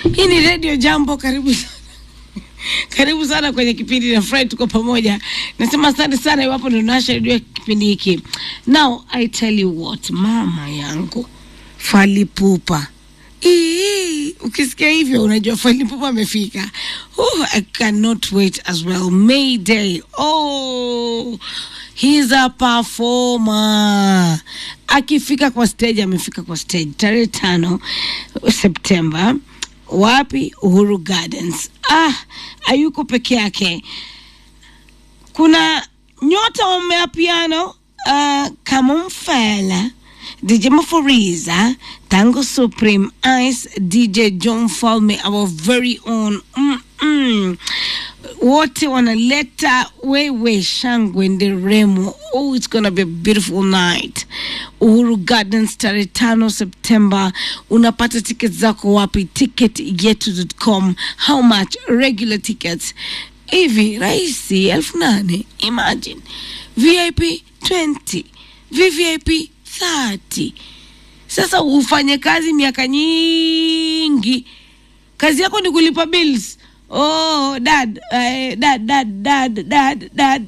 Hii ni Radio Jambo, karibu sana. Karibu sana kwenye kipindi na Fred, tuko pamoja. Nasema asante sana iwapo ndio unasha redio kipindi hiki. Now I tell you what, mama yangu Falipupa Ii, ukisikia hivyo unajua Falipupa amefika. Oh, I cannot wait as well. Mayday. Oh, he's a performer. Akifika kwa stage, amefika kwa stage tarehe tano Septemba. Wapi? Uhuru Gardens. Ah, hayuko peke yake kuna nyota wa mapiano uh, kama Mfela, DJ Maforiza, Tango Supreme, Ice, DJ John Falme, our very own mm -mm. wote wanaleta wewe shangwe nderemo. Oh, it's gonna be a beautiful night. Uhuru Gardens tarehe tano Septemba. Unapata tickets zako wapi? Ticketyetu.com. How much? Regular tickets hivi rahisi elfu nane imagine vip 20 vvip 30 sasa ufanye kazi miaka nyingi kazi yako ni kulipa bills oh dad, eh, dad dad dad dad dad